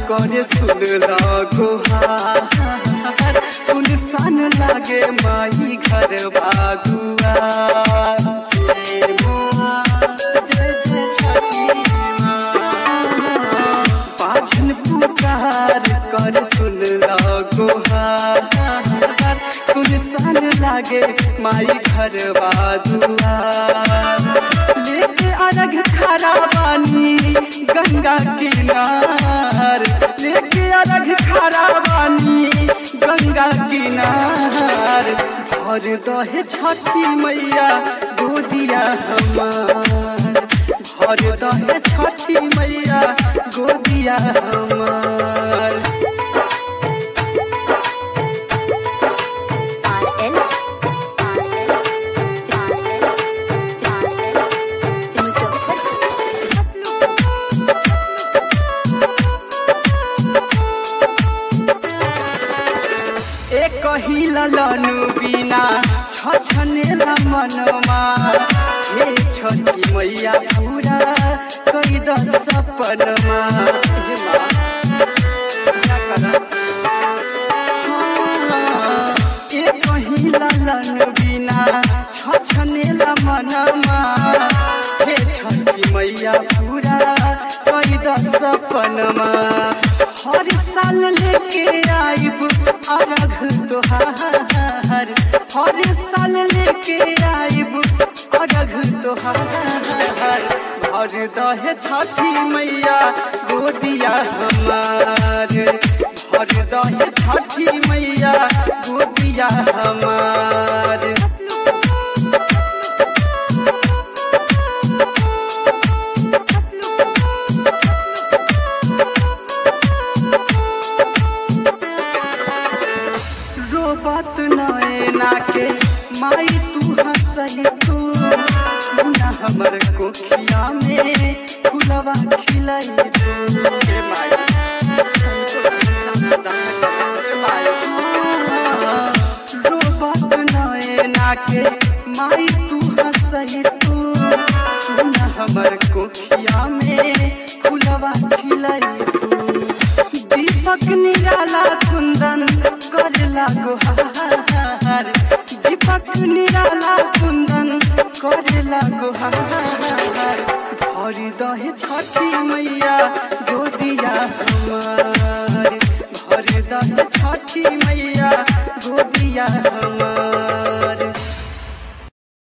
करे सुन गोहार सुनसान लागे माई घर बागुआ जय माँ, जय जय छठी माँ। पाछन पुकार कर सुन गोहार सुनसान लागे माई घर बागुआ लेके अरग खड़ा बानी गंगा किनार लेके अरग खड़ा बानी गंगा किनार भर दहे छठी मैया गोदिया हमार भर दहे छठी मैया गोदिया हमार RL, एक कहिला लनु बिना छछनेला मनमा हे छठी मैया पूरा कई द सपनमा हे माँ, पूरा करा। हाँ, एक कहिला लनु बिना छछनेला मनमा हे छठी मैया पूरा कई द सपनमा हर साल लेके आइब अरघ तोहार हर साल लेके आइब अरघ तोहार भर दहे छठी मैया गोदिया हमार भर दहे छठी मैया गोदिया हमार रोबत नैना के माई तू हंसई तू सुना हमर कोखिया में फुलवा खिलई तू हे माई हाँ, रोबत नैना के माई तू हंसई तू सुना हमर कोखिया में फुलवा खिलई तू दीपक निराला कुंदन करला गुहार दीपक निराला कुंदन करला गुहार भरी दहे छठी मैया